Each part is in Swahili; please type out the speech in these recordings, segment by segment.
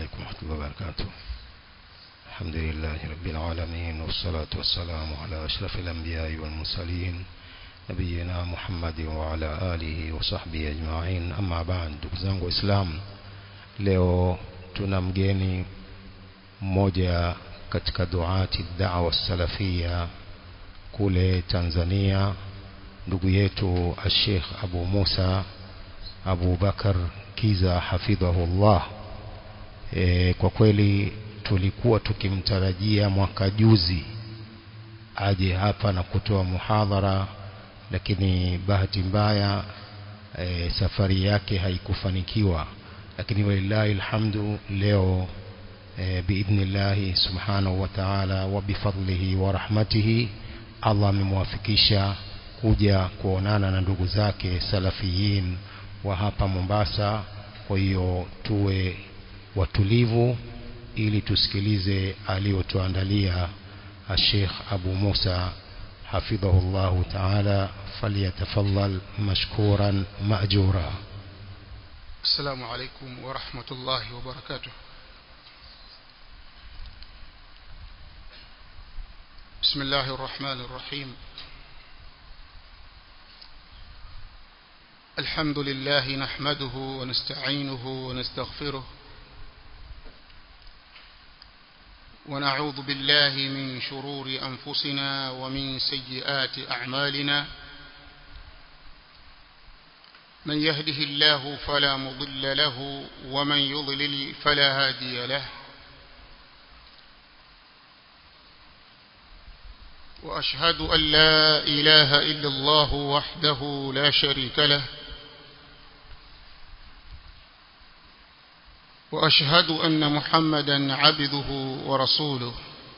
عليكم ورحمة الله وبركاته الحمد لله رب العالمين والصلاة والسلام على أشرف الأنبياء والمرسلين نبينا محمد وعلى آله وصحبه أجمعين أما بعد ndugu zangu waislamu leo tuna mgeni mmoja katika duati da'wa salafia kule Tanzania ndugu yetu Sheikh Abu Musa Abu Bakar Kiza hafidhahullah e, kwa kweli tulikuwa tukimtarajia mwaka juzi aje hapa na kutoa muhadhara lakini bahati mbaya e, safari yake haikufanikiwa lakini walillahi alhamdu leo e, biidhnillahi subhanahu wa ta'ala wa bifadlihi wa rahmatihi Allah amemwafikisha kuja kuonana na ndugu zake salafiyin wa hapa Mombasa kwa hiyo tuwe watulivu ili tusikilize aliyotuandalia Sheikh Abu Musa hafidhahullahu ta'ala falyatafaddal mashkuran ma'jura السلام عليكم ورحمة الله وبركاته بسم الله الرحمن الرحيم الحمد لله نحمده ونستعينه ونستغفره ونعوذ بالله من شرور أنفسنا ومن سيئات أعمالنا من يهده الله فلا مضل له ومن يضلل فلا هادي له وأشهد أن لا إله إلا الله وحده لا شريك له وأشهد أن محمدا عبده ورسوله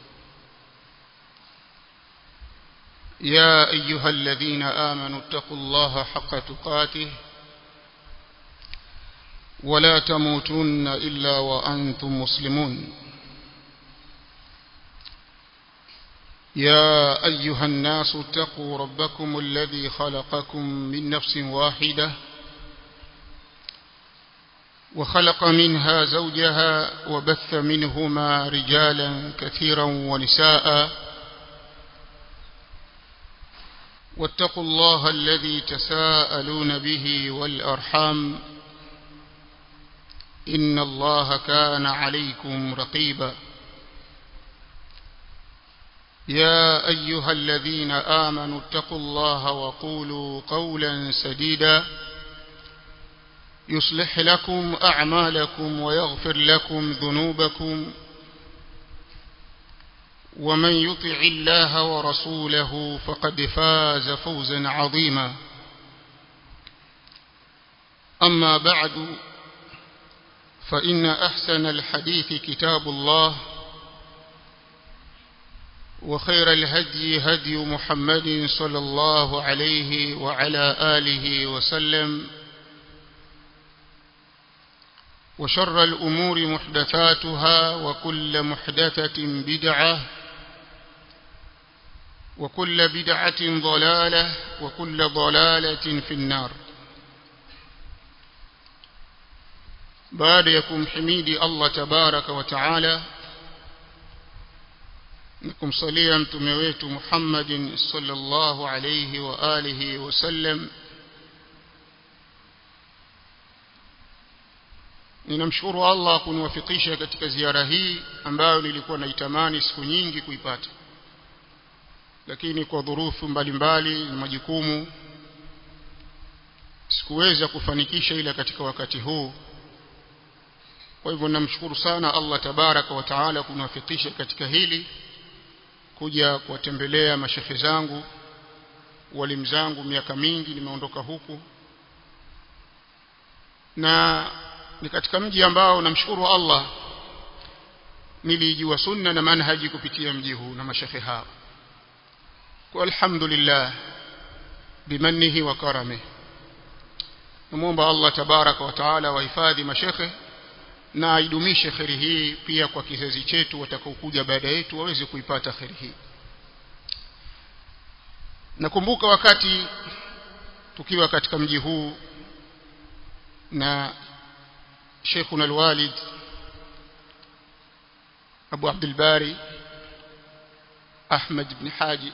يا أيها الذين آمنوا اتقوا الله حق تقاته ولا تموتن إلا وأنتم مسلمون يا أيها الناس اتقوا ربكم الذي خلقكم من نفس واحدة وخلق منها زوجها وبث منهما رجالا كثيرا ونساء واتقوا الله الذي تساءلون به والأرحام إن الله كان عليكم رقيبا يا أيها الذين آمنوا اتقوا الله وقولوا قولا سديدا يصلح لكم أعمالكم ويغفر لكم ذنوبكم ومن يطع الله ورسوله فقد فاز فوزا عظيما أما بعد فإن أحسن الحديث كتاب الله وخير الهدي هدي محمد صلى الله عليه وعلى آله وسلم وشر الأمور محدثاتها وكل محدثة بدعة وكل بدعة ضلالة وكل ضلالة في النار بعد يكم حميدي الله تبارك وتعالى نكم صليا متمويت محمد صلى الله عليه وآله وسلم ninamshukuru Allah kuniwafikisha katika ziara hii ambayo nilikuwa naitamani siku nyingi kuipata lakini kwa dhurufu mbalimbali na majukumu sikuweza kufanikisha ila katika wakati huu kwa hivyo namshukuru sana Allah tabaraka wa taala kuniwafikisha katika hili kuja kuwatembelea mashekhe zangu walimu zangu miaka mingi nimeondoka huku na ni katika mji ambao namshukuru Allah nilijua sunna na manhaji kupitia mji huu na mashekhe hao kwa alhamdulillah bimannihi wa karamihi namuomba Allah tabaraka wa taala wahifadhi mashekhe na aidumishe kheri hii pia kwa kizazi chetu watakaokuja baada yetu waweze kuipata kheri hii nakumbuka wakati tukiwa katika mji huu na Sheikhuna alwalid Abu Abdul Bari Ahmad ibn Haji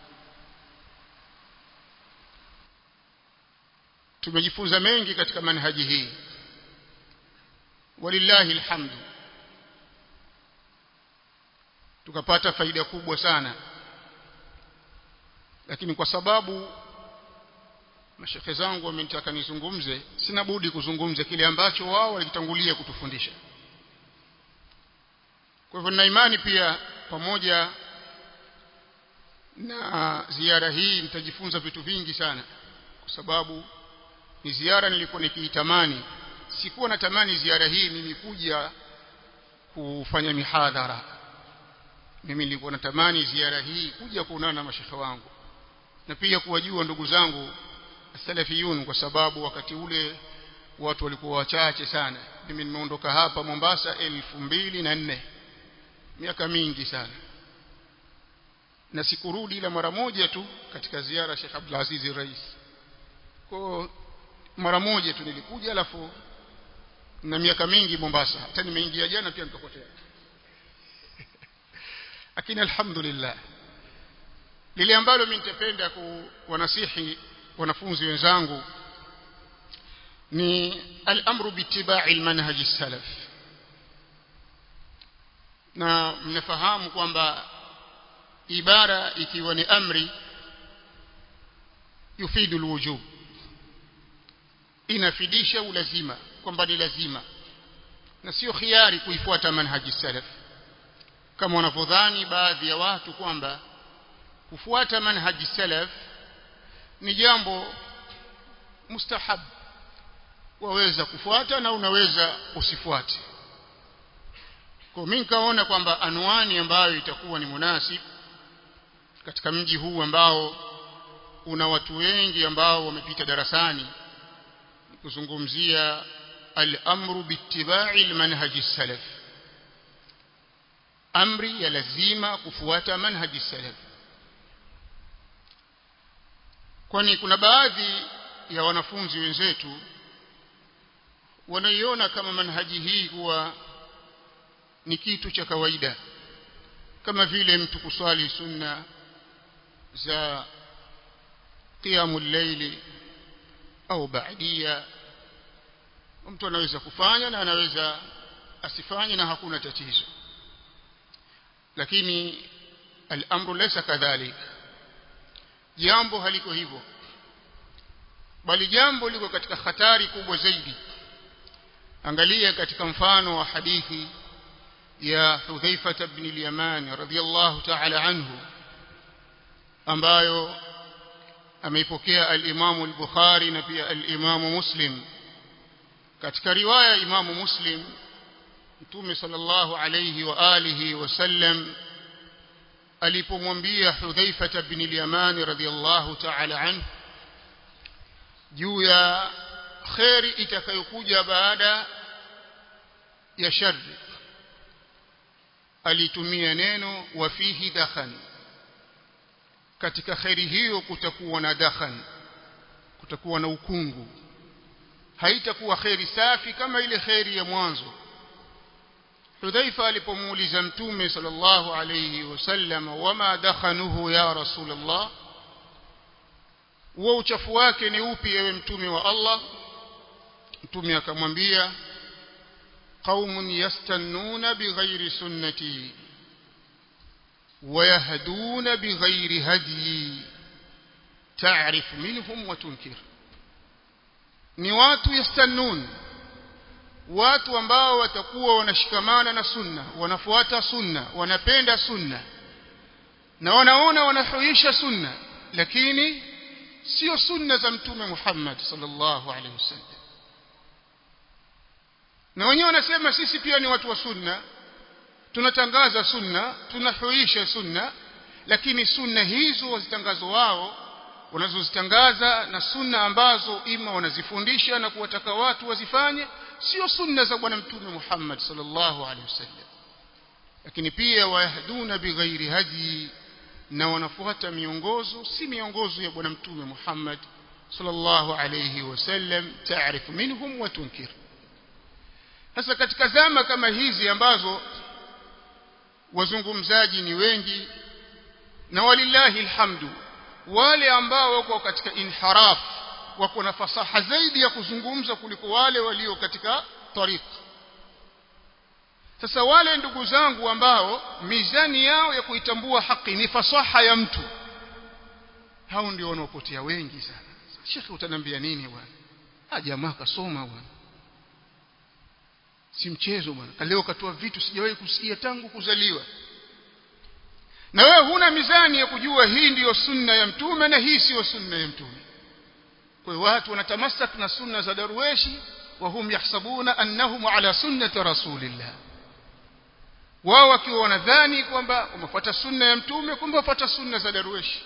tumejifunza mengi katika manhaji hii walillahi alhamdu tukapata faida kubwa sana lakini kwa sababu mashekhe zangu wamenitaka nizungumze sina budi kuzungumza kile ambacho wao walitangulia kutufundisha kwa hivyo nina imani pia pamoja na ziara hii mtajifunza vitu vingi sana kwa sababu ni ziara nilikuwa nikiitamani sikuwa natamani ziara hii mimi kuja kufanya mihadhara mimi nilikuwa natamani ziara hii kuja kuonana na mashekhe wangu na pia kuwajua ndugu zangu salafiyun kwa sababu wakati ule watu walikuwa wachache sana mimi nimeondoka hapa Mombasa elfu mbili na nne miaka mingi sana na sikurudi ila mara moja tu katika ziara Sheikh Abdul Aziz Rais kwa mara moja tu nilikuja alafu na miaka mingi Mombasa hata nimeingia jana pia nikapotea lakini alhamdulillah lile ambalo mimi nitapenda kuwanasihi wanafunzi wenzangu ni al-amru bittiba'i al-manhaj as-salaf na mnafahamu kwamba ibara ikiwa ni amri yufidu alwujub inafidisha ulazima kwamba ni lazima na sio khiari kuifuata manhaji salaf kama wanavyodhani baadhi ya watu kwamba kufuata manhaji salaf ni jambo mustahab waweza kufuata na unaweza usifuate kwa mimi nikaona kwamba anwani ambayo itakuwa ni munasib katika mji huu ambao una watu wengi ambao wamepita darasani kuzungumzia al-amru bittiba'i al-manhaj as-salaf amri ya lazima kufuata manhaji salaf kwani kuna baadhi ya wanafunzi wenzetu wanaiona kama manhaji hii kuwa ni kitu cha kawaida kama vile mtu kuswali sunna za qiyamul layli au baadia mtu anaweza kufanya na anaweza asifanye na hakuna tatizo lakini al-amru laysa kadhalik jambo haliko hivyo bali jambo liko katika hatari kubwa zaidi angalia katika mfano wa hadithi ya Hudhaifa ibn al-Yaman radhiyallahu ta'ala anhu ambayo ameipokea al-Imam al-Bukhari na pia al-Imam Muslim katika riwaya Imam Muslim Mtume sallallahu alayhi wa alihi wasallam alipomwambia Hudhaifa ibn al-Yaman radhiyallahu ta'ala anhu juu ya khairi itakayokuja baada ya shari alitumia neno wa fihi dakhan katika khairi hiyo kutakuwa na dakhan kutakuwa na ukungu haitakuwa khairi safi kama ile khairi ya mwanzo Hudhaifa alipomuuliza Mtume sallallahu alayhi wasallam wama dakhanuhu ya Rasulullah huo uchafu wake ni upi ewe mtume wa Allah mtume akamwambia qaumun yastannuna bighairi sunnati ويهدون بغير هدي تعرف منهم وتنكر ni watu yastannun watu ambao watakuwa wanashikamana na sunna wanafuata sunna wanapenda sunna na wanaona wanahuisha sunna lakini sio sunna za mtume Muhammad sallallahu alaihi wasallam na wenyewe wanasema sisi pia ni watu wa sunna tunatangaza sunna tunahuisha sunna lakini sunna hizo wazitangazo wao wanazozitangaza na sunna ambazo ima wanazifundisha na kuwataka watu wazifanye sio sunna za bwana mtume Muhammad sallallahu alaihi wasallam lakini pia wayahduna bighairi hadi na wanafuata miongozo si miongozo ya bwana mtume Muhammad sallallahu alayhi wasallam taarifu minhum wa tunkir sasa katika zama kama hizi ambazo wazungumzaji ni wengi na walillahi alhamdu wale ambao wako katika inharaf wako na fasaha zaidi ya kuzungumza kuliko wale walio katika tariq sasa wale ndugu zangu ambao mizani yao ya kuitambua haki ni fasaha ya mtu hao ndio wanaopotea wengi sana shekhi utanambia nini bwana ah jamaa kasoma bwana si mchezo bwana leo katoa vitu sijawahi kusikia tangu kuzaliwa na wewe huna mizani ya kujua hii ndiyo sunna ya mtume na hii siyo sunna ya mtume kwa hiyo watu wanatamasak na sunna za darweshi wa hum yahsabuna annahum ala sunnati rasulillah wao wakiwa wanadhani kwamba wamefuata sunna ya mtume kumbe wafuata sunna za darweshi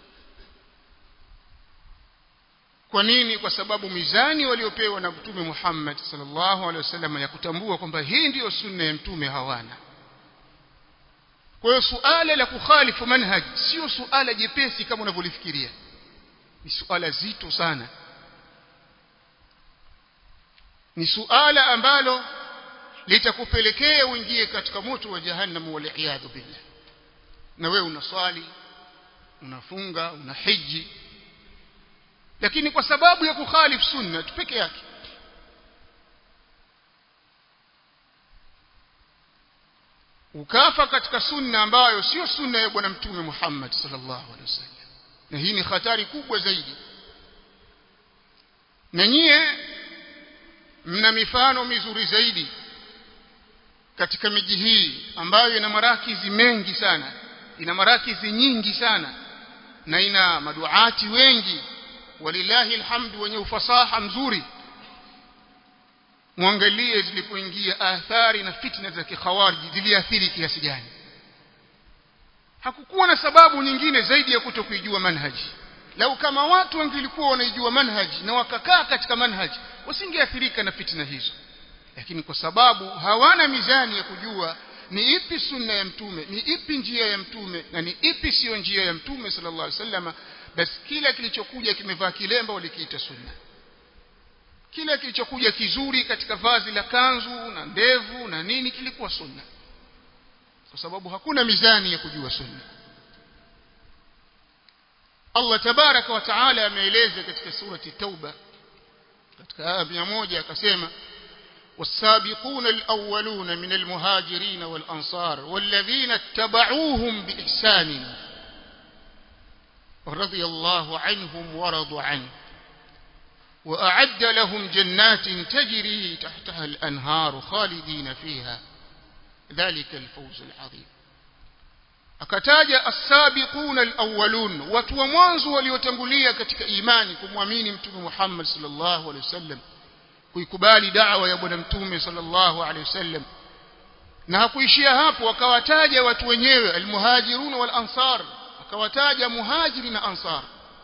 kwa nini kwa sababu mizani waliopewa na mtume Muhammad sallallahu alaihi wasallam ya kutambua kwamba hii ndiyo sunna ya mtume hawana kwa hiyo suala la kukhalifu manhaj sio suala jepesi kama unavyolifikiria ni suala zito sana ni suala ambalo litakupelekea uingie katika moto wa jahannam wal iyadhu billah na wewe unaswali unafunga una hiji lakini kwa sababu ya kukhalifu sunna tu peke yake ukafa katika sunna ambayo sio sunna ya bwana mtume Muhammad sallallahu alaihi wasallam na hii ni hatari kubwa zaidi na nyie mna mifano mizuri zaidi katika miji hii ambayo ina marakizi mengi sana ina marakizi nyingi sana na ina maduati wengi walillahi alhamdu wenye ufasaha mzuri muangalie zilipoingia athari na fitna za kikhawariji ziliathiri kiasi gani hakukuwa na sababu nyingine zaidi ya kutokuijua manhaji lau kama watu wangelikuwa wanaijua manhaji na wakakaa katika manhaji wasingeathirika na fitna hizo lakini kwa sababu hawana mizani ya kujua ni ipi sunna ya mtume ni ipi njia ya mtume na ni ipi siyo njia ya mtume sallallahu alaihi wasallam basi kila kilichokuja kimevaa kilemba walikiita sunna kila kilichokuja kizuri katika vazi la kanzu na ndevu na nini kilikuwa sunna kwa sababu hakuna mizani ya kujua sunna Allah tabaraka wa taala ameeleza katika surati tauba katika aya moja akasema والسابقون الأولون من المهاجرين والأنصار والذين اتبعوهم بإحسان رضي الله عنهم ورضوا عنه وأعد لهم جنات تجري تحتها الأنهار خالدين فيها ذلك الفوز العظيم akataja as-sabiquna al-awwalun watu wa mwanzo waliotangulia katika imani kumwamini mtume Muhammad sallallahu alaihi wasallam kuikubali da'wa ya bwana mtume sallallahu alaihi wasallam na hakuishia hapo akawataja watu wenyewe al-muhajirun wal-ansar akawataja muhajiri na ansar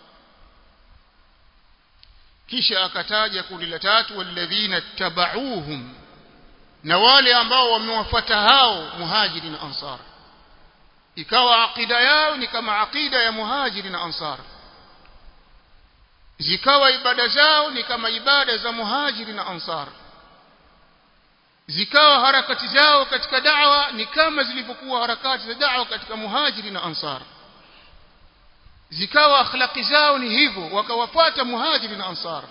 kisha akataja kundi la tatu walladhina tabauhum na wale ambao wamewafuata hao muhajiri na ansar ikawa akida yao ni kama akida ya muhajiri na ansar zikawa ibada zao ni kama ibada za muhajiri na ansar zikawa harakati zao katika da'wa ni kama zilivyokuwa harakati za da'wa katika muhajiri na ansar zikawa akhlaqi zao ni hivyo wakawafuata muhajiri na ansar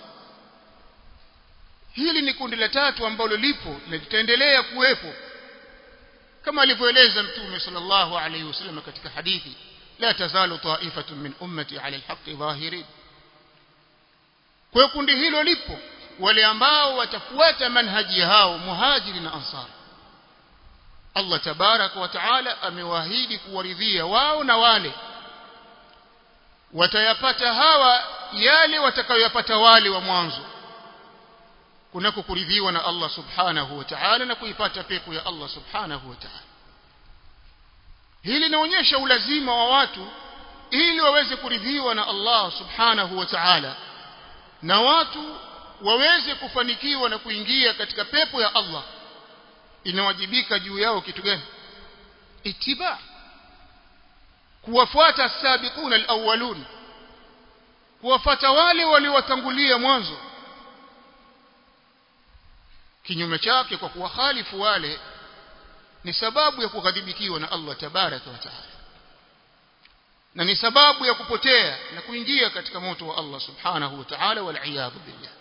hili ni kundi la tatu ambalo lipo na litaendelea kuwepo kama alivyoeleza mtume sallallahu alayhi wasallam katika hadithi la tazalu ta'ifatun min ummati ala alhaqqi zahirin kwa kundi hilo lipo wale ambao watafuata manhaji hao muhajiri na ansar Allah tabaraka wa taala amewaahidi kuwaridhia wao na wale watayapata hawa yale watakayoyapata wale wa mwanzo kunako kuridhiwa na Allah subhanahu wa ta'ala na kuipata pepo ya Allah subhanahu wa ta'ala hili linaonyesha ulazima wa watu ili waweze kuridhiwa na Allah subhanahu wa ta'ala na watu waweze kufanikiwa na kuingia katika pepo ya Allah inawajibika juu yao kitu gani itiba kuwafuata sabiquna alawwalun kuwafuata wale waliowatangulia mwanzo kinyume chake kwa kuwakhalifu wale ni sababu ya kughadhibikiwa na Allah tabaraka wa taala na ni sababu ya kupotea na kuingia katika moto wa Allah subhanahu wa ta'ala wal iyad billah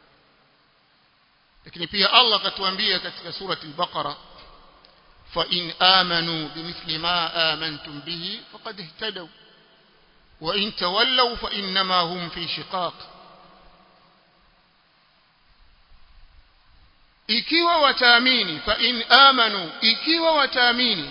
lakini pia Allah akatuambia katika surati al-Baqara fa in amanu bimithli ma amantum bihi faqad ihtadaw wa in tawallaw fa inma hum fi shiqaq ikiwa wataamini fa in amanu ikiwa wataamini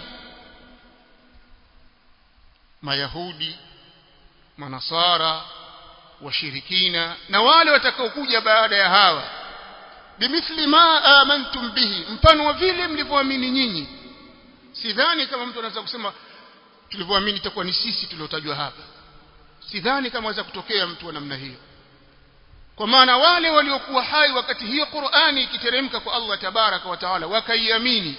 mayahudi manasara washirikina na wale watakaokuja baada ya hawa bimithli ma amantum bihi mfano wa vile mlivyoamini nyinyi sidhani kama mtu anaweza kusema tulivyoamini itakuwa ni sisi tuliotajwa hapa sidhani kama aweza kutokea mtu wa namna hiyo kwa maana wale waliokuwa hai wakati hiyo Qur'ani ikiteremka kwa Allah tabaraka wa taala wakaiamini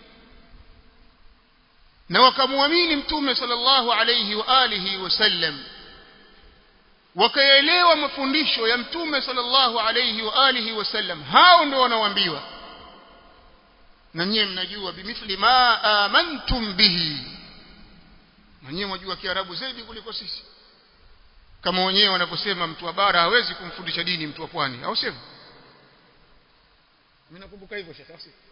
na wakamwamini mtume sallallahu alayhi wa alihi wasallam wakaelewa mafundisho ya mtume sallallahu alayhi wa alihi wasallam hao ndio wanaoambiwa na nyie mnajua bimithli ma amantum bihi na nyie mwajua kiarabu zaidi kuliko sisi kama wenyewe wanaposema mtu wa bara hawezi kumfundisha dini mtu wa pwani au sivyo mimi nakumbuka hivyo shekhi au sivyo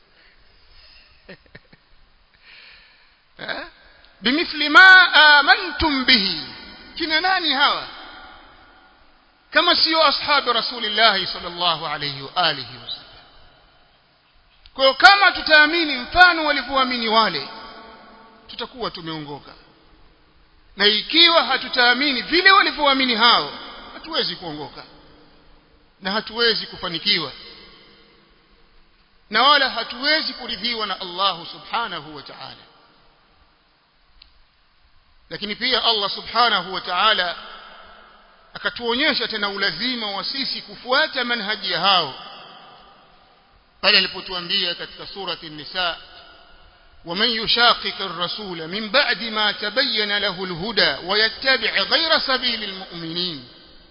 eh bimithli ma amantum bihi kina nani hawa kama sio ashabu rasulillah sallallahu alayhi wa alihi wasallam kwa hiyo kama tutaamini mfano walivyoamini wale tutakuwa tumeongoka na ikiwa hatutaamini vile walivyoamini hao hatuwezi kuongoka na hatuwezi kufanikiwa na wala hatuwezi kuridhiwa na Allah subhanahu wa ta'ala lakini pia Allah subhanahu wa ta'ala akatuonyesha tena ulazima wa sisi kufuata manhaji ya hao pale alipotuambia katika surati an-nisa ومن يشاقق الرسول من بعد ما تبين له الهدى ويتبع غير سبيل المؤمنين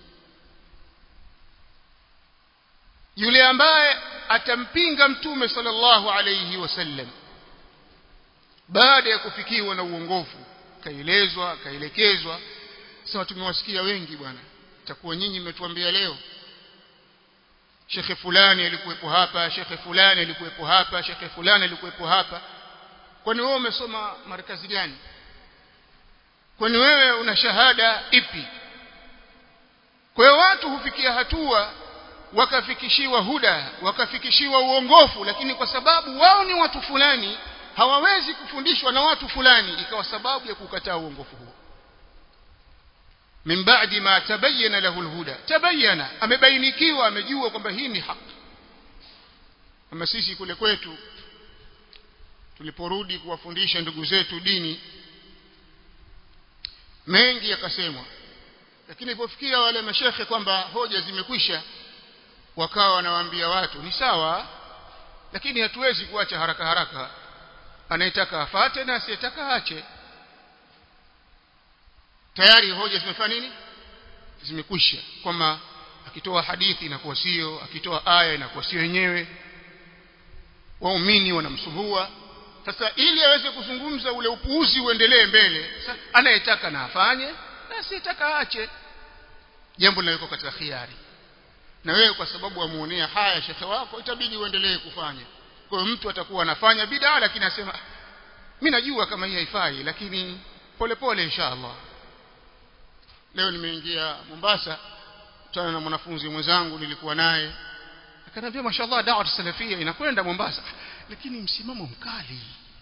yule ambaye atampinga mtume sallallahu alayhi wasallam baada ya kufikiwa na uongofu kaelezwa kaelekezwa sasa tumewasikia wengi bwana takuwa nyinyi mmetuambia leo shekhe fulani alikuwepo hapa shekhe fulani alikuwepo hapa shekhe fulani alikuwepo hapa kwani wewe umesoma markazi gani kwani wewe una shahada ipi kwa hiyo watu hufikia hatua wakafikishiwa huda wakafikishiwa uongofu lakini kwa sababu wao ni watu fulani hawawezi kufundishwa na watu fulani ikawa sababu ya kukataa uongofu huo min ba'di ma tabayyana lahu alhuda tabayyana amebainikiwa amejua kwamba hii ni haki kama sisi kule kwetu tuliporudi kuwafundisha ndugu zetu dini mengi yakasemwa lakini ilipofikia wale mashekhe kwamba hoja zimekwisha wakawa wanawaambia watu ni sawa lakini hatuwezi kuacha haraka haraka anayetaka afate na asiyetaka aache tayari hoja zimefanya nini zimekwisha kwamba akitoa hadithi inakuwa sio akitoa aya inakuwa sio yenyewe waumini wanamsumbua sasa ili aweze kuzungumza ule upuuzi uendelee mbele anayetaka na afanye na asiyetaka aache jambo linawekwa katika khiari na wewe kwa sababu amuonea haya shekhe wako itabidi uendelee kufanya kwa hiyo mtu atakuwa anafanya bid'a lakini anasema mimi najua kama hii haifai lakini polepole inshallah leo nimeingia Mombasa kutana na mwanafunzi mwenzangu nilikuwa naye akaniambia mashallah da'wa salafia inakwenda Mombasa lakini msimamo mkali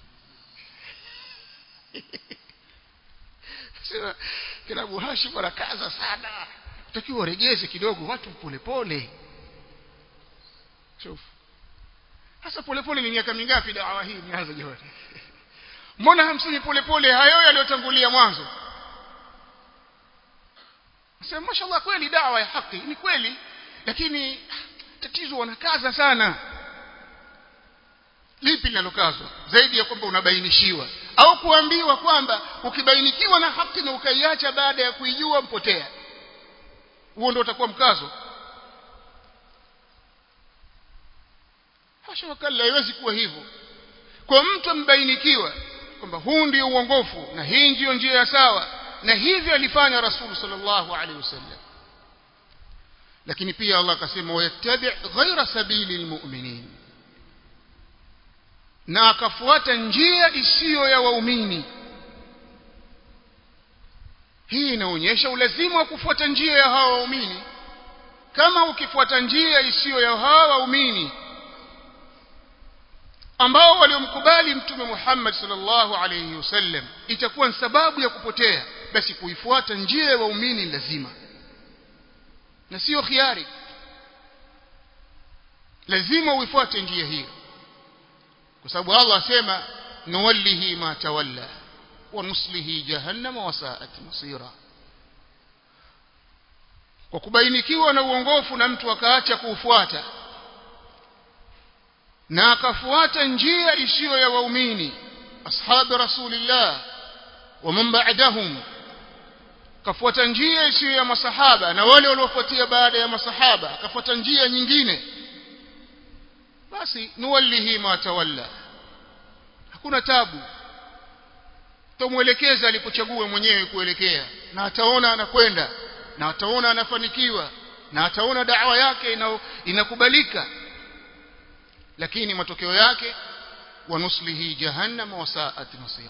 sema kila Hashim anakaza sana utakiwa uregeze kidogo watu polepole shuf hasa polepole ni miaka mingapi dawa hii nianza jamani mbona hamsini polepole hayo yaliyotangulia mwanzo sema mashallah kweli dawa ya haki ni kweli lakini tatizo wanakaza sana lipi linalokazwa zaidi ya kwamba unabainishiwa au kuambiwa kwamba ukibainikiwa na haki na ukaiacha baada ya kuijua mpotea huo ndio utakuwa mkazo hasha wakala haiwezi kuwa hivyo kwa mtu ambainikiwa kwamba huu ndio uongofu na hii ndiyo njia ya sawa na hivi alifanya rasul sallallahu alaihi wasallam lakini pia Allah akasema wayattabi ghaira sabili almu'minin na akafuata njia isiyo ya waumini hii inaonyesha ulazima wa kufuata njia ya hawa waumini kama ukifuata njia isiyo ya hawa waumini ambao waliomkubali mtume Muhammad sallallahu alayhi wasallam itakuwa ni sababu ya kupotea basi kuifuata njia ya waumini lazima na sio khiari lazima uifuate njia hiyo kwa sababu Allah asema nuwallihi ma tawalla wa nuslihi jahannama wa sa'at masira kwa kubainikiwa na uongofu na mtu akaacha kuufuata na akafuata njia isiyo ya waumini ashabi rasulillah wa man ba'dahum kafuata njia isiyo ya masahaba na wale waliofuatia baada ya masahaba akafuata njia nyingine basi nuwallihi ma tawalla hakuna tabu tumwelekeza alipochagua mwenyewe kuelekea na ataona anakwenda na ataona anafanikiwa na ataona da'wa yake inakubalika lakini matokeo yake wanuslihi jahannam wa sa'at masira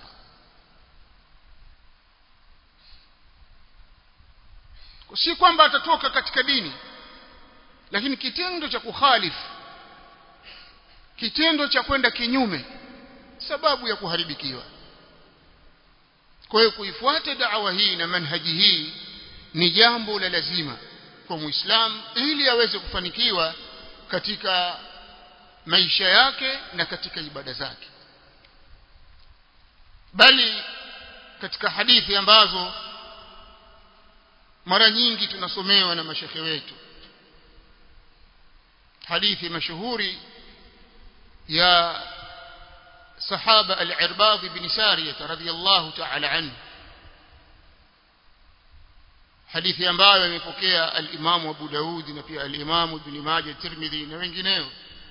si kwamba atatoka katika dini lakini kitendo cha kukhalifu kitendo cha kwenda kinyume sababu ya kuharibikiwa kwa hiyo kuifuata da'wa hii na manhaji hii ni jambo la lazima kwa muislamu ili aweze kufanikiwa katika maisha yake na katika ibada zake bali katika hadithi ambazo mara nyingi tunasomewa na mashekhe wetu hadithi mashuhuri ya sahaba al-Irbad ibn Sariyah radhiyallahu ta'ala anhu hadithi ambayo imepokea al-Imam Abu Daud na pia al-Imam Ibn Majah Tirmidhi na wengineo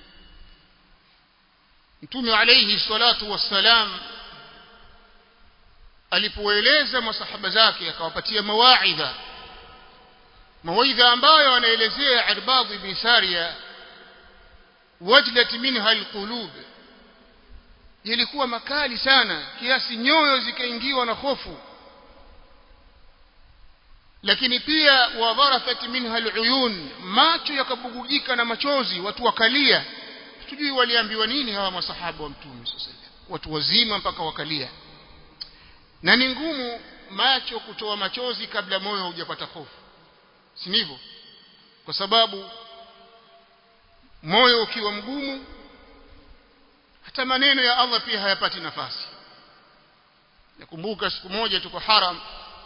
Mtume alayhi salatu wassalam alipoeleza masahaba zake akawapatia mawaidha mawaidha ambayo anaelezea Irbad ibn Sariya wajlat minha alqulub yalikuwa makali sana kiasi nyoyo zikaingiwa na hofu lakini pia wadharafat minha aluyun macho yakabugujika na machozi watu wakalia tujui waliambiwa nini hawa masahaba wa mtume sallallahu watu wazima mpaka wakalia na ni ngumu macho kutoa machozi kabla moyo haujapata hofu si ndivyo kwa sababu moyo ukiwa mgumu hata maneno ya Allah pia hayapati nafasi nakumbuka siku moja tuko haram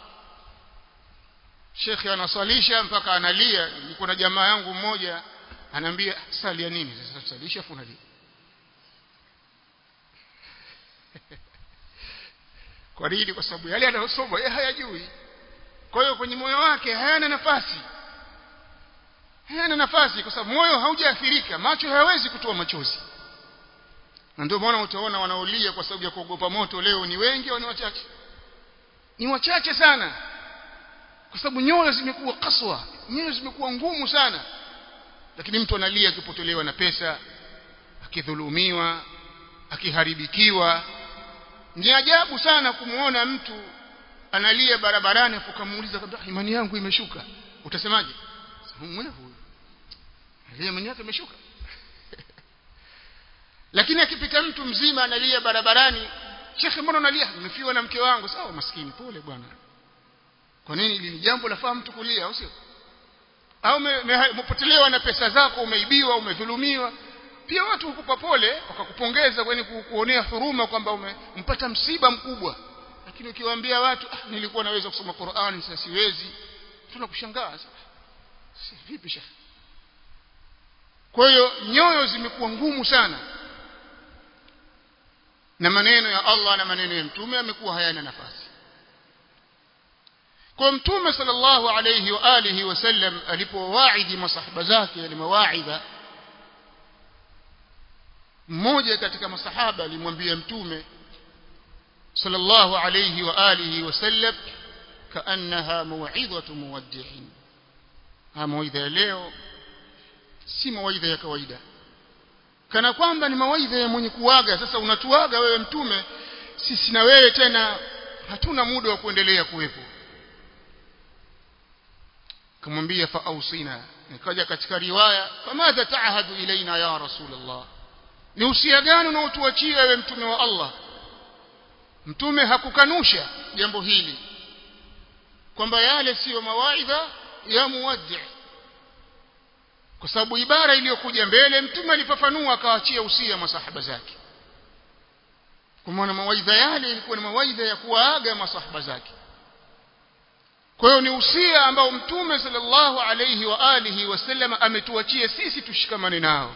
shekhe anasalisha mpaka analia niko na jamaa yangu mmoja anaambia salia nini sasa salisha afu unalia kwa nini kwa sababu yale anayosoma yeye hayajui kwa hiyo kwenye moyo wake hayana nafasi hayana nafasi kwa sababu moyo haujaathirika macho hayawezi kutoa machozi na ndio maana utaona wanaolia kwa sababu ya kuogopa moto leo ni wengi au ni wachache ni wachache sana kwa sababu nyoyo zimekuwa kaswa nyoyo zimekuwa ngumu sana lakini mtu analia akipotelewa na pesa akidhulumiwa akiharibikiwa ni ajabu sana kumuona mtu analia barabarani afu kamuuliza kabla imani yangu imeshuka utasemaje mwewe huyu alia imani yake imeshuka lakini akipita mtu mzima analia barabarani shekhe mbona unalia nimefiwa na mke wangu sawa maskini pole bwana kwa nini ili ni jambo lafaa mtu kulia au sio au umepotelewa na pesa zako umeibiwa umedhulumiwa pia watu hukupa pole wakakupongeza kwani kuonea huruma kwamba umempata msiba mkubwa lakini ukiwaambia watu ah, nilikuwa naweza kusoma Qur'an sasa siwezi tunakushangaa si vipi shekhe kwa hiyo nyoyo zimekuwa ngumu sana na maneno ya Allah na maneno ya mtume yamekuwa hayana nafasi kwa mtume sallallahu alayhi wa alihi wasallam alipowaidi masahaba zake yale mawaidha mmoja katika masahaba alimwambia mtume sallallahu alayhi wa alihi wasallam kaannaha mau'izatu muwaddi'in ha mawaidha ya leo si mawaidha ya kawaida kana kwamba ni mawaidha ya mwenye kuaga sasa unatuaga wewe mtume sisi na wewe tena hatuna muda wa kuendelea kuwepo kumwambia fa ausina nikaja katika riwaya famadha taahadu ilaina ya rasulullah ni usia gani unaotuachia wewe mtume wa Allah mtume hakukanusha jambo hili kwamba yale siyo mawaidha ya muwaddi kwa sababu ibara iliyokuja mbele mtume alifafanua akaachia usia masahaba zake kwa maana mawaidha yale ilikuwa ni mawaidha ya kuwaaga masahaba zake kwa hiyo ni usia ambao mtume sallallahu alayhi wa alihi wasallam ametuachia sisi tushikamane nao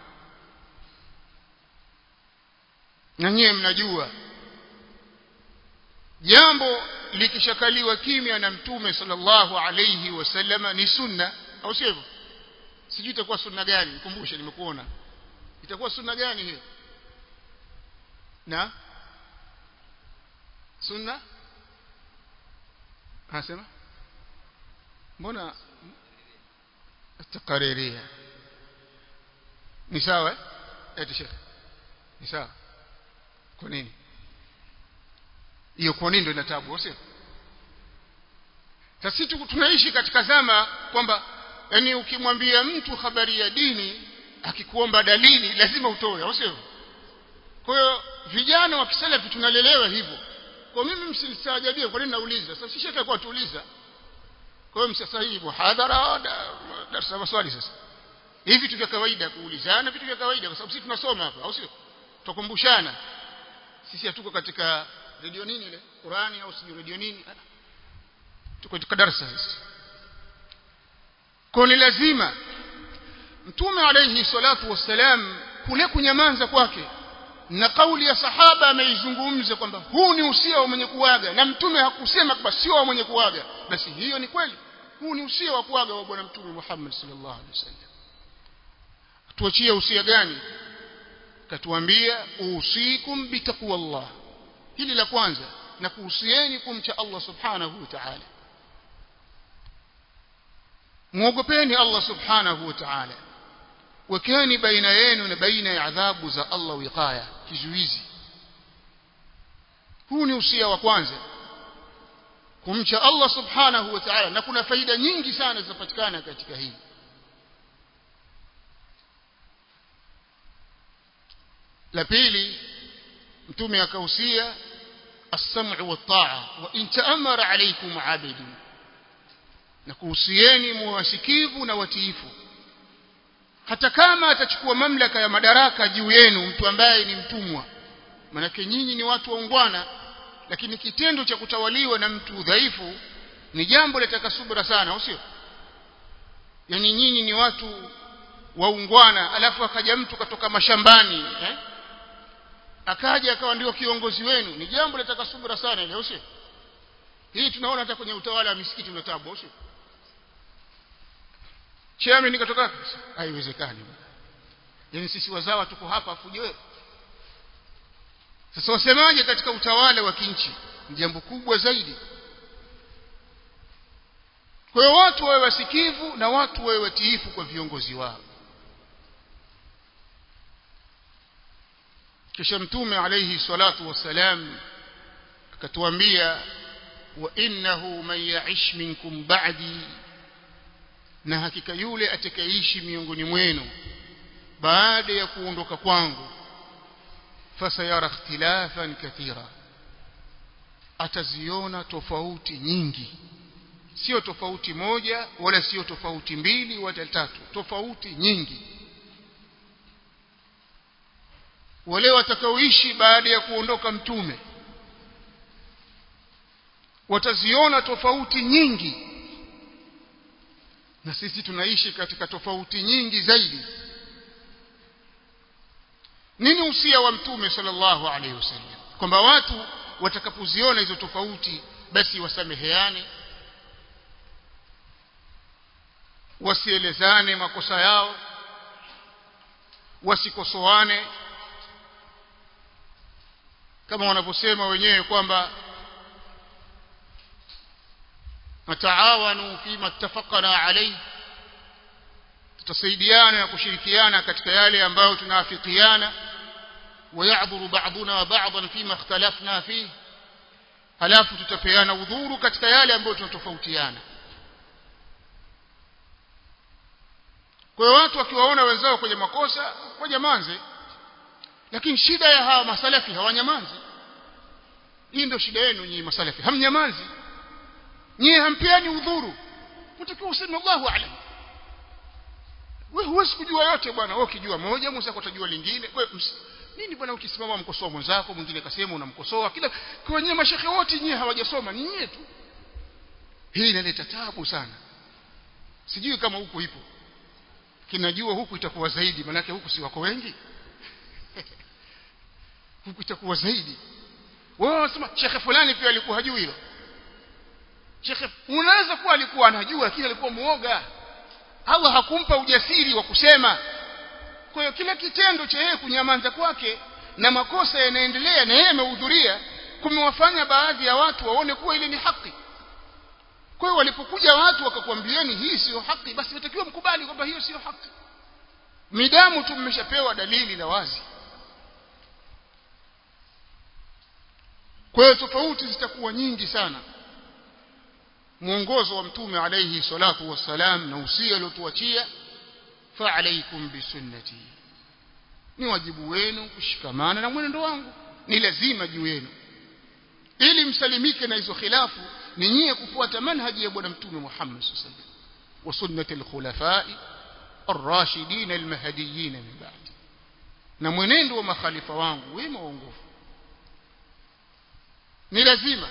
na nyie mnajua jambo likishakaliwa kimya na mtume sallallahu alayhi wasallama ni sunna au sio hivyo sijui itakuwa sunna gani nikumbushe nimekuona itakuwa sunna gani hiyo na sunna anasema mbona takariria ni sawa eti shekhe ni sawa kwa nini hiyo kwa nini ndio ina tabu sio sasa tunaishi katika zama kwamba yani ukimwambia mtu habari ya dini akikuomba dalili lazima utoe au sio kwa hiyo vijana wa kisalafi tunalelewa hivyo kwa mimi msinisajabie kwa nini nauliza sasa sishaka kwa tuuliza kwa hiyo sasa hii muhadhara darasa maswali sasa hivi vitu vya kawaida kuulizana vitu vya kawaida kwa sababu sisi tunasoma hapa au sio tukumbushana sisi hatuko katika redio nini ile Qurani au sijui redio nini tuko katika darasa sisi kwa ni lazima mtume alayhi salatu wassalam kule kunyamanza kwake na kauli ya sahaba ameizungumza kwamba huu ni usia wa mwenye kuaga na mtume hakusema kwamba sio wa mwenye kuaga basi hiyo ni kweli huu ni usia wa kuaga wa bwana mtume Muhammad sallallahu alaihi wasallam tuachie usia gani katuambia usikum bitaqwallah hili la kwanza na kuhusieni kumcha Allah subhanahu wa ta'ala muogopeni Allah subhanahu wa ta'ala wekeni baina yenu na baina ya adhabu za Allah wiqaya kizuizi huu ni usia wa kwanza kumcha Allah subhanahu wa ta'ala na kuna faida nyingi sana zinapatikana katika hili la pili mtume akahusia as-sam'u wat-ta'a wa in ta'ammara alaykum 'abidun na kuhusieni muwasikivu na watiifu hata kama atachukua mamlaka ya madaraka juu yenu mtu ambaye ni mtumwa manake nyinyi ni watu waungwana lakini kitendo cha kutawaliwa na mtu dhaifu ni jambo litaka subra sana au sio yani nyinyi ni watu waungwana alafu akaja mtu katoka mashambani eh? akaja akawa ndio kiongozi wenu ni jambo litaka subra sana ile au sio hii tunaona hata kwenye utawala wa misikiti una tabu au sio chairman nikatoka haiwezekani yani sisi wazawa tuko hapa afuje sasa wasemaje katika utawala wa kinchi ni jambo kubwa zaidi kwa hiyo watu wawe wasikivu na watu wawe watiifu kwa viongozi wao kisha mtume alayhi salatu wassalam akatuambia wa innahu man ya'ish minkum ba'di na hakika yule atakayeishi miongoni mwenu baada ya kuondoka kwangu fasayara ikhtilafan kathira ataziona tofauti nyingi sio tofauti moja wala sio tofauti mbili wala tatu tofauti nyingi wale watakaoishi baada ya kuondoka mtume wataziona tofauti nyingi na sisi tunaishi katika tofauti nyingi zaidi nini usia wa mtume sallallahu alaihi wasallam kwamba watu watakapoziona hizo tofauti basi wasameheane wasielezane makosa yao wasikosoane kama wanavyosema wenyewe kwamba nataawanu fima ittafaqna alayhi tutasaidiana na kushirikiana katika yale ambayo tunaafikiana ويعذر بعضنا بعضا فيما اختلفنا فيه halafu tutapeana udhuru katika yale ambayo tunatofautiana kwa hiyo watu wakiwaona wenzao kwenye makosa wajamanze lakini shida ya hawa masalafi hawanyamanzi hii ndio shida yenu nyinyi masalafi hamnyamanzi nyinyi hampeani udhuru mtakiwa useme Allahu a'lam wewe huwezi kujua yote bwana wewe ukijua moja mwenzako utajua lingine wewe nini bwana ukisimama mkosoa mwenzako mwingine akasema unamkosoa kila kwa wenyewe mashehe wote nyinyi hawajasoma ni nyinyi tu hii inaleta taabu sana sijui kama huku ipo kinajua huku itakuwa zaidi manake huku si wako wengi huku itakuwa zaidi wewe unasema shekhe fulani pia alikuwa hajui hilo shekhe unaweza kuwa alikuwa anajua lakini alikuwa muoga Allah hakumpa ujasiri wa kusema kwa hiyo kila kitendo cha yeye kunyamaza kwake na makosa yanaendelea na yeye amehudhuria kumewafanya baadhi ya watu waone kuwa ile ni haki kwa hiyo walipokuja watu wakakwambieni hii sio haki basi watakiwa mkubali kwamba hiyo sio haki midamu tu mmeshapewa dalili la wazi kwa hiyo tofauti zitakuwa nyingi sana mwongozo wa mtume alayhi salatu wassalam na usia aliotuachia fa alaykum bisunnati ni wajibu wenu kushikamana na mwenendo wangu ni lazima juu yenu ili msalimike na hizo khilafu ni nyie kufuata manhaji ya bwana mtume Muhammad sallallahu alaihi wasallam wa sunnati al-khulafai ar-rashidin al-mahdiyyin min ba'di na mwenendo wa makhalifa wangu wema waongofu ni lazima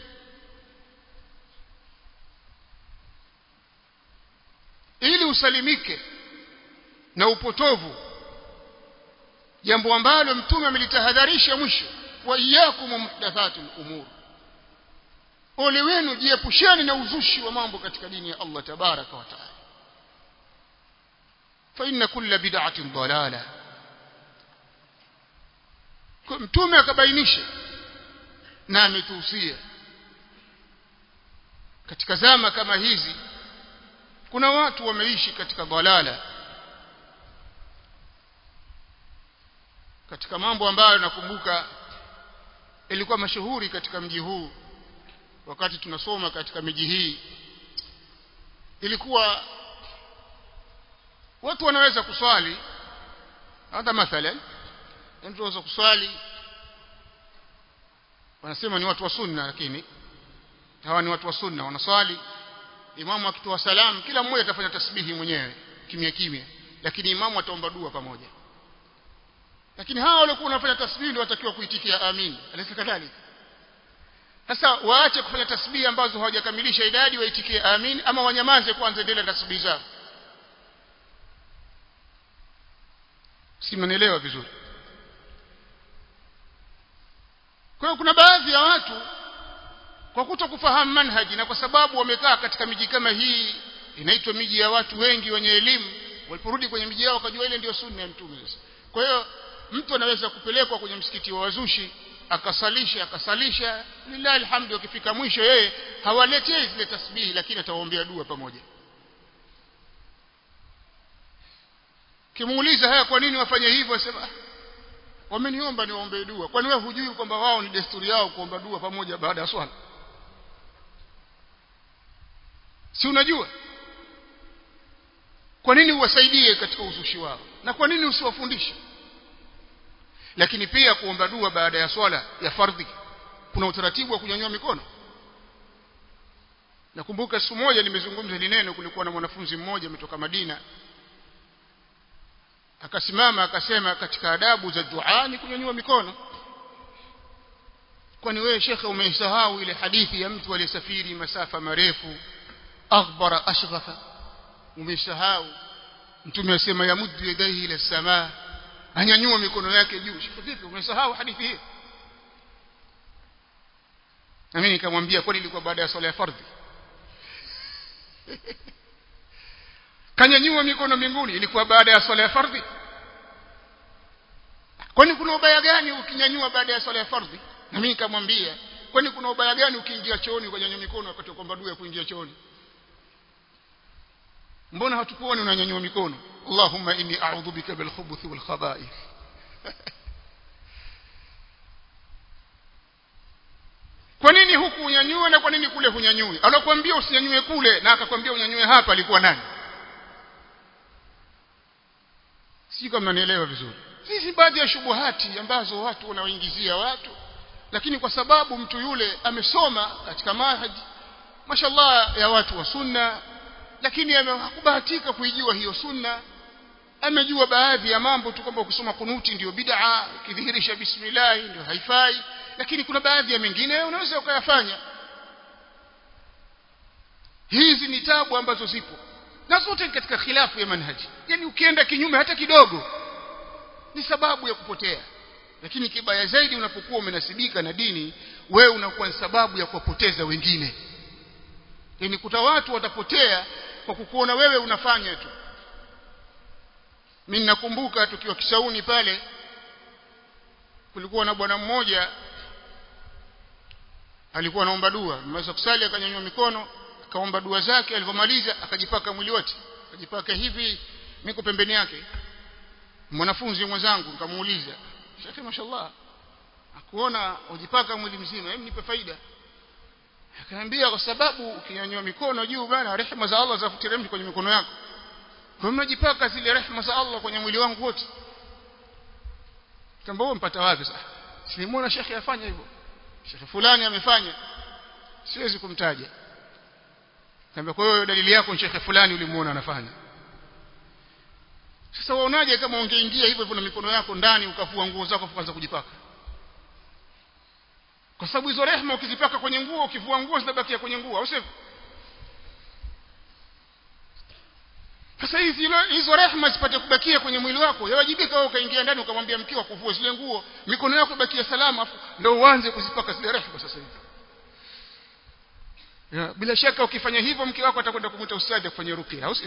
ili usalimike na upotovu jambo ambalo mtume amelitahadharisha mwisho wa iyyakum muhdathatul umur ole wenu jiepusheni na uzushi wa mambo katika dini ya Allah tabaraka wa taala fa inna kulla bid'atin dalala mtume akabainisha na ametuhusia katika zama kama hizi kuna watu wameishi katika dalala katika mambo ambayo nakumbuka ilikuwa mashuhuri katika mji huu wakati tunasoma katika miji hii ilikuwa watu wanaweza kuswali hata mathalan mtu anaweza kuswali wanasema ni watu wa sunna lakini hawa ni watu wa sunna wanaswali imamu akitoa salamu kila mmoja atafanya tasbihi mwenyewe kimya kimya lakini imamu ataomba dua pamoja lakini hawa waliokuwa wanafanya tasbihi ndio watakiwa kuitikia amin alisa kadhalika sasa waache kufanya tasbihi ambazo hawajakamilisha idadi waitikie amin ama wanyamaze kwanza endelea na tasbihi zao si mnanielewa vizuri kwa hiyo kuna baadhi ya watu kwa kuto kufahamu manhaji na kwa sababu wamekaa katika miji kama hii inaitwa miji ya watu wengi wenye elimu waliporudi kwenye miji yao wakajua ile ndio sunna ya mtume sasa kwa hiyo mtu anaweza kupelekwa kwenye msikiti wa wazushi akasalisha akasalisha lillahi alhamdu akifika mwisho yeye hawaletei zile tasbihi lakini atawaombea dua pamoja kimuuliza haya kwa nini wafanye hivyo asema wameniomba niwaombee dua kwani wewe hujui kwamba wao ni desturi yao kuomba dua pamoja baada ya swala si unajua kwa nini uwasaidie katika uzushi wao na kwa nini usiwafundishe lakini pia kuomba dua baada ya swala ya fardhi kuna utaratibu wa kunyanyua mikono nakumbuka siku moja nimezungumza hili neno kulikuwa na mwanafunzi mmoja ametoka Madina akasimama akasema katika adabu za dua ni kunyanyua mikono kwani wewe shekhe umeisahau ile hadithi ya mtu aliyesafiri masafa marefu aghbara ashghafa umesahau mtume asema yamuddu yadayhi ila samaa anyanyua mikono yake juu shekhe vipi umesahau hadithi hii na mimi nikamwambia kwani ilikuwa baada ya swala ya fardhi kanyanyua mikono mbinguni ilikuwa baada ya swala ya fardhi kwani kuna ubaya gani ukinyanyua baada ya swala ya fardhi na mimi nikamwambia kwani kuna ubaya gani ukiingia chooni ukanyanyua mikono wakati wa kwamba dua ya kuingia chooni mbona hatukuoni unanyanyua mikono Allahumma inni a'udhu bika bil khubuthi wal khaba'ith kwa nini huku unyanyue na kwa nini kule hunyanyui alokuambia usinyanyue kule na akakwambia unyanyue hapa alikuwa nani si kama nielewa vizuri hizi baadhi ya shubuhati ambazo watu wanaoingizia watu lakini kwa sababu mtu yule amesoma katika mahadi mashallah ya watu wa sunna lakini hakubahatika kuijua hiyo sunna amejua baadhi ya mambo tu kwamba ukisoma kunuti ndio bid'a ukidhihirisha bismillah ndio haifai lakini kuna baadhi ya mengine unaweza ukayafanya hizi ni tabu ambazo zipo na zote katika khilafu ya manhaji yani ukienda kinyume hata kidogo ni sababu ya kupotea lakini kibaya zaidi unapokuwa umenasibika na dini wewe unakuwa ni sababu ya kuwapoteza wengine yani kuta watu watapotea kwa kukuona wewe unafanya tu mimi nakumbuka tukiwa Kisauni pale kulikuwa na bwana mmoja alikuwa anaomba dua mmeweza kusali akanyanyua mikono akaomba dua zake alipomaliza akajipaka mwili wote akajipaka hivi niko pembeni yake mwanafunzi mwenzangu nikamuuliza shekhi mashallah akuona ujipaka mwili mzima hebu nipe faida akaniambia kwa sababu ukinyanyua mikono juu bana rehema za Allah zafutiremshi kwenye mikono yako kwa mnajipaka zile rehema za Allah kwenye mwili wangu wote kamba wewe mpata wapi sasa simuona shekhi afanya hivyo shekhi fulani amefanya siwezi kumtaja kamba kwa hiyo dalili yako shekhi fulani ulimuona anafanya sasa waonaje kama ungeingia hivyo hivyo na mikono yako ndani ukafua nguo zako ukaanza kujipaka kwa sababu hizo rehema ukizipaka kwenye nguo ukivua nguo zinabakia kwenye nguo au sivyo sasa hizi hizo rehema zipate kubakia kwenye mwili wako yawajibika wewe ukaingia ndani ukamwambia mkeo kuvua zile nguo mikono yako ibakie salama afu ndio uanze kuzipaka zile rehema sasa hivi ya, bila shaka ukifanya hivyo mke wako atakwenda kumuita ustadi kufanya rukia au sio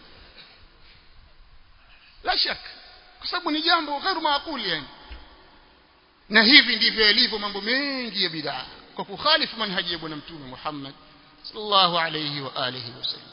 la shaka kwa sababu ni jambo ghairu maakuli yani na hivi ndivyo yalivyo mambo mengi ya bid'a kwa kukhalifu manhaji ya bwana mtume Muhammad sallallahu alayhi wa alihi wasallam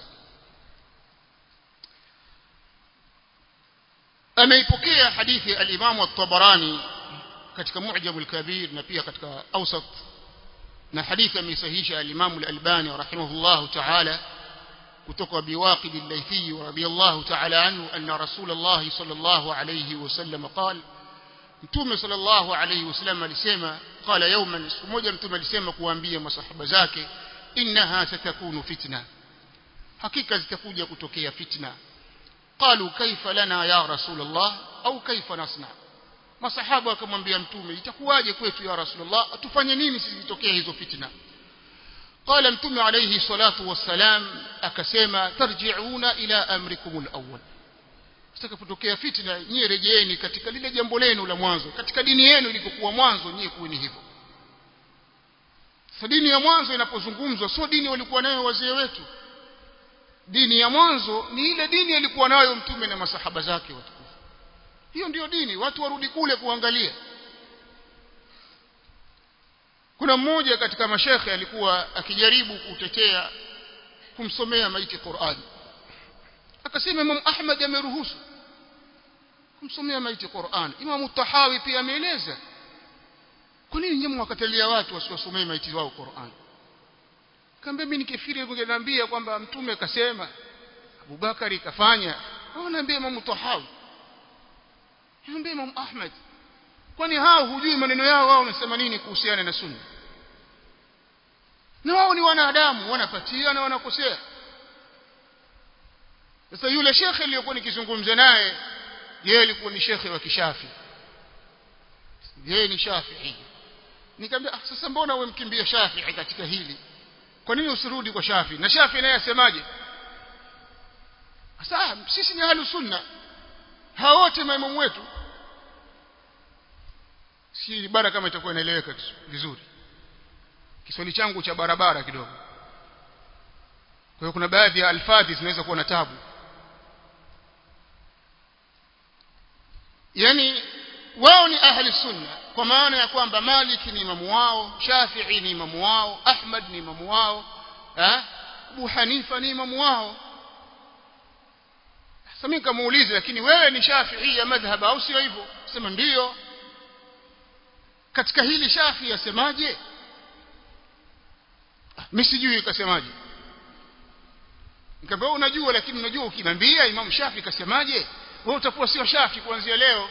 ameipokea hadithi al-Imam at-Tabarani katika Mu'jam al-Kabir na pia katika Awsat na hadithi ameisahihisha al-Imam al-Albani rahimahullah ta'ala kutoka biwaqid al-Laythi radiyallahu ta'ala anhu anna Rasulullah sallallahu alayhi wasallam qala Mtume sallallahu alayhi wasallam alisema qala yawman siku moja mtume alisema kuambia masahaba zake innaha satakunu fitna hakika zitakuja kutokea fitna qalu kaifa lana ya rasulullah au kaifa nasna masahaba wakamwambia mtume itakuwaje kwetu ya rasulullah tufanye nini sisi zitokea hizo fitna qala mtume alayhi salatu wassalam akasema tarji'una ila amrikumul awwal zitakapotokea fitna nyie rejeeni katika lile jambo lenu la mwanzo katika dini yenu ilikokuwa mwanzo nyie kuweni hivyo dini ya mwanzo inapozungumzwa sio dini walikuwa nayo wazee wetu dini ya mwanzo ni ile dini alikuwa nayo mtume na masahaba zake watukufu hiyo ndiyo dini watu warudi kule kuangalia kuna mmoja katika mashekhe alikuwa akijaribu kutetea kumsomea maiti Qur'an akasema Imam Ahmad ameruhusu kumsomea maiti Qur'an Imam Tahawi pia ameeleza kwa nini nyinyi mwakatalia watu wasiwasomee maiti wao Qur'an kaambia mimi nikifiri ungeniambia kwamba mtume akasema Abubakari kafanya au naambia Imam Tahawi naambia Imam Ahmad kwani hao hujui maneno yao wao wanasema nini kuhusiana na sunna na wao ni wanadamu wanapatia na wanakosea sasa yule shekhe aliyokuwa nikizungumza naye yeye alikuwa ni shekhe wa kishafi yeye ni shafii nikamwambia ah, sasa mbona wewe mkimbia shafii katika hili kwa nini usirudi kwa shafi na shafi naye asemaje sasa sisi ni ahlu sunna hao wote maimamu wetu si bara kama itakuwa inaeleweka vizuri Kiswahili changu cha barabara kidogo kwa hiyo kuna baadhi ya alfadhi zinaweza kuwa na tabu yani wao ni ahli sunna kwa maana ya kwamba Malik ni imamu wao Shafi'i ni imamu wao Ahmad ni imamu wao eh Abu Hanifa ni imamu wao sasa mimi kamuuliza lakini wewe ni Shafi'i ya madhhab au sio hivyo sema ndiyo katika hili Shafi asemaje mimi sijui kasemaje nikamwambia unajua lakini unajua ukimwambia Imam Shafi kasemaje wewe utakuwa sio Shafi kuanzia leo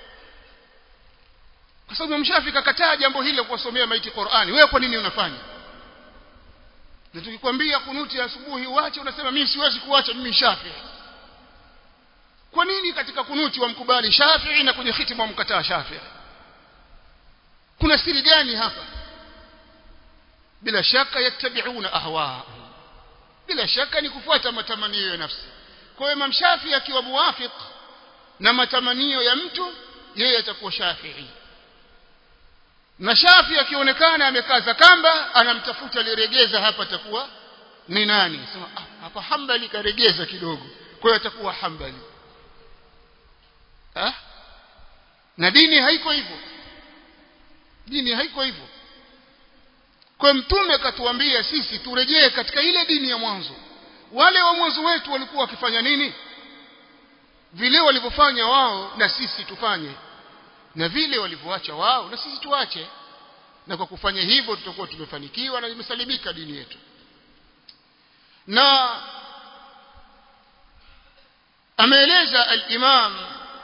kwa sababu Imam Shafi kakataa jambo hilo kuwasomea maiti Qur'ani wewe kwa nini unafanya na tukikwambia kunuti asubuhi uache unasema mimi siwezi kuacha mimi Shafi kwa nini katika kunuti wamkubali Shafi na kwenye khitma wamkataa Shafi kuna siri gani hapa bila shaka yattabi'una ahwa bila shaka ni kufuata matamanio ya nafsi kwa hiyo Imam Shafi akiwa muwafiq na matamanio ya mtu yeye atakuwa Shafi'i na Shafi akionekana amekaza kamba anamtafuta aliregeza hapa atakuwa ni nani sema ah, hapa Hanbali karegeza kidogo kwa hiyo atakuwa Hanbali ah na dini haiko hivyo dini haiko hivyo kwa mtume akatuambia sisi turejee katika ile dini ya mwanzo wale wa mwanzo wetu walikuwa wakifanya nini vile walivyofanya wao na sisi tufanye na vile walivyoacha wao na sisi tuache na kwa kufanya hivyo tutakuwa tumefanikiwa na imesalimika dini yetu na ameeleza al-Imam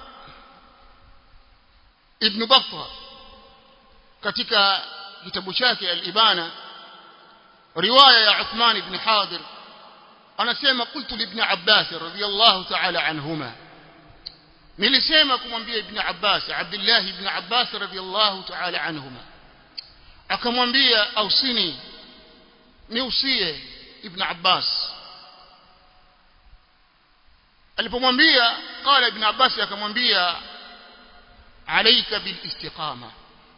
Ibn Battah katika kitabu chake al-Ibana riwaya ya Uthman ibn Hadir anasema qultu li ibn Abbas radiyallahu ta'ala anhuma nilisema kumwambia ibn Abbas Abdullah ibn Abbas radiyallahu ta'ala anhuma akamwambia ausini niusie ibn Abbas alipomwambia qala ibn Abbas akamwambia alayka bil istiqama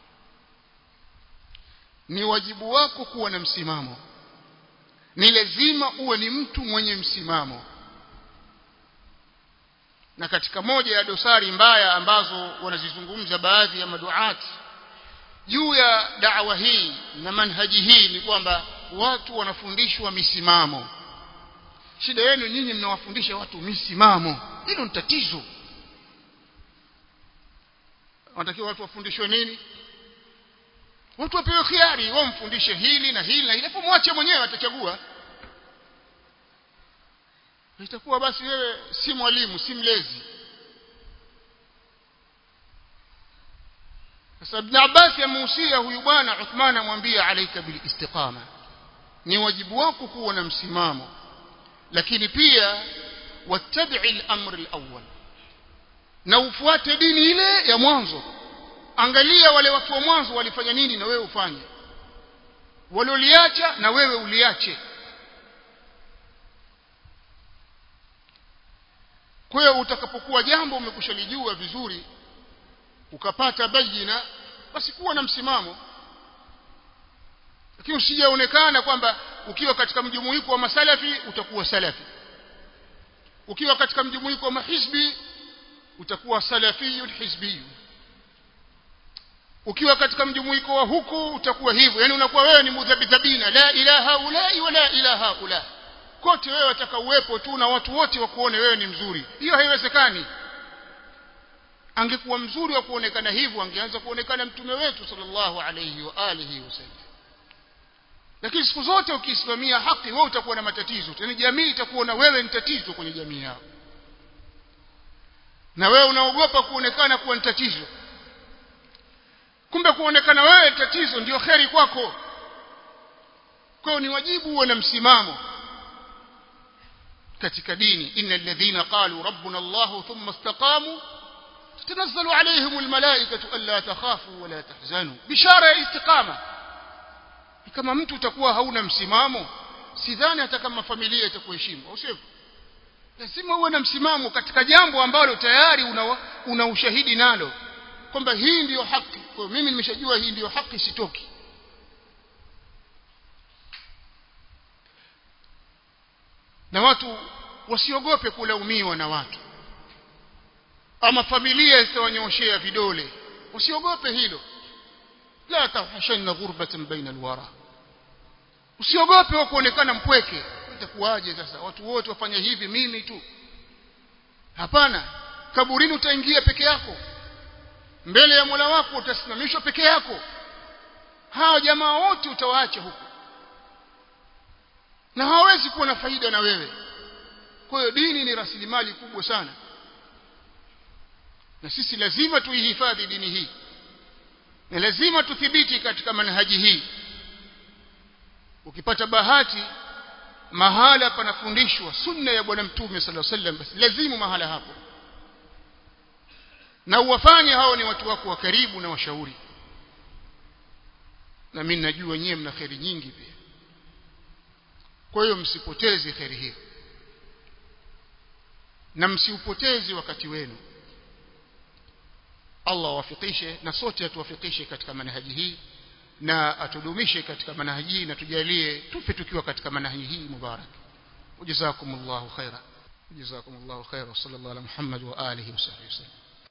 ni wajibu wako kuwa na msimamo ni lazima uwe ni mtu mwenye msimamo na katika moja ya dosari mbaya ambazo wanazizungumza baadhi ya maduati juu ya da'wa hii na manhaji hii ni kwamba watu wanafundishwa misimamo shida yenu nyinyi mnawafundisha watu misimamo hilo ni tatizo wanatakiwa watu wafundishwe nini watu wapewe khiari wao mfundishe hili na hili na hili hapo mwache mwenyewe atachagua itakuwa basi wewe si mwalimu si mlezi sasa ibn Abbas amehusia huyu bwana Uthman amwambia alaika bil istiqama ni wajibu wako kuwa na msimamo lakini pia wattabi'i al-amr al-awwal na ufuate dini ile ya mwanzo angalia wale watu wa mwanzo walifanya nini na wewe ufanye walioliacha na wewe uliache kwa hiyo utakapokuwa jambo umekushalijua vizuri ukapata bayina basi kuwa na msimamo lakini usijaonekana kwamba ukiwa katika mjumuiko wa masalafi utakuwa salafi ukiwa katika mjumuiko wa mahizbi utakuwa salafiyun hizbiyun ukiwa katika mjumuiko wa huku utakuwa hivyo yani unakuwa wewe ni mudhabidhabina la ilaha ulai wala ilaha ula kote wewe wataka uwepo tu na watu wote wakuone wewe ni mzuri hiyo haiwezekani angekuwa mzuri wa kuonekana hivyo angeanza kuonekana mtume wetu sallallahu alayhi wa alihi wasallam lakini siku zote ukisimamia haki wewe utakuwa na matatizo yani jamii itakuona wewe ni tatizo kwenye jamii yao na wewe unaogopa kuonekana kuwa ni tatizo kumbe kuonekana wewe tatizo ndio kheri kwako kwa hiyo ni wajibu uwe na msimamo katika dini innal ladhina qalu rabbuna allah thumma istaqamu تتنزل عليهم الملائكة ألا تخافوا ولا تحزنوا بشارة استقامة kama mtu utakuwa hauna msimamo sidhani hata kama familia itakuheshimu au sivyo lazima uwe na msimamo katika jambo ambalo tayari una, una ushahidi nalo kwamba hii ndiyo haki kwa mimi nimeshajua hii ndiyo haki sitoki na watu wasiogope kulaumiwa na watu ama familia zitawanyoshea vidole usiogope hilo la tawhashanna ghurbatan baina alwara usiogope wa kuonekana mpweke itakuwaje sasa watu wote wafanya hivi mimi tu hapana kaburini utaingia peke yako mbele ya Mola wako utasimamishwa peke yako hao jamaa wote utawaacha huko na hawezi kuwa na faida na wewe kwa hiyo dini ni rasilimali kubwa sana na sisi lazima tuihifadhi dini hii na lazima tuthibiti katika manhaji hii ukipata bahati mahala panafundishwa sunna ya bwana mtume sallallahu alaihi wasallam basi lazimu mahala hapo na uwafanye hao ni watu wako wa karibu na washauri na mimi najua nyewe mna kheri nyingi pia kwa hiyo msipoteze kheri hiyo na msiupoteze wakati wenu Allah awafikishe na sote atuwafikishe katika manhaji hii na atudumishe katika manhaji hii na tujalie tufe tukiwa katika manhaji hii mubarak jazakumullahu khaira jazakumullahu khaira sallallahu ala muhammad wa alihi wa sahbihi wasallam